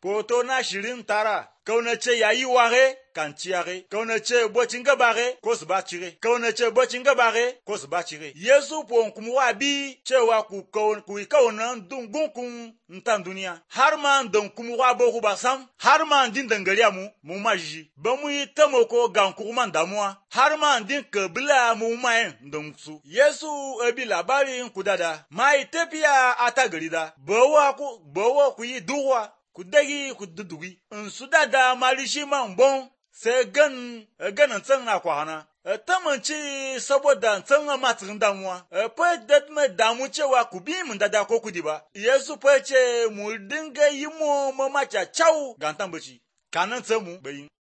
poto na shirin tara kauna ce yayi ware kan ciyare kauna ce bocin gabare ko su ba cire kauna ce bocin gabare ko su ba cire yesu pon kuma wa bi cewa ku ku yi kauna dungun kun ntan duniya har ma don kuma wa boku ba sam har ma din dangariya mu mu ma ji ba mu yi tamako gan kuma damuwa har ma din kabila mu ma yin don su yesu ebi labarin ku dada mai tafiya a ta gari da bawa ku bawa ku yi duwa ku dagi ku dudugi in su dada mali shi man bon sai gan ganin tsan na kwana ta manci saboda tsan ma cikin damuwa fa da mai damu cewa ku bi mun dada ko kudi ba yesu fa ce mu dinga yi mu mamacha chau gantan baci kanan tsamu bayin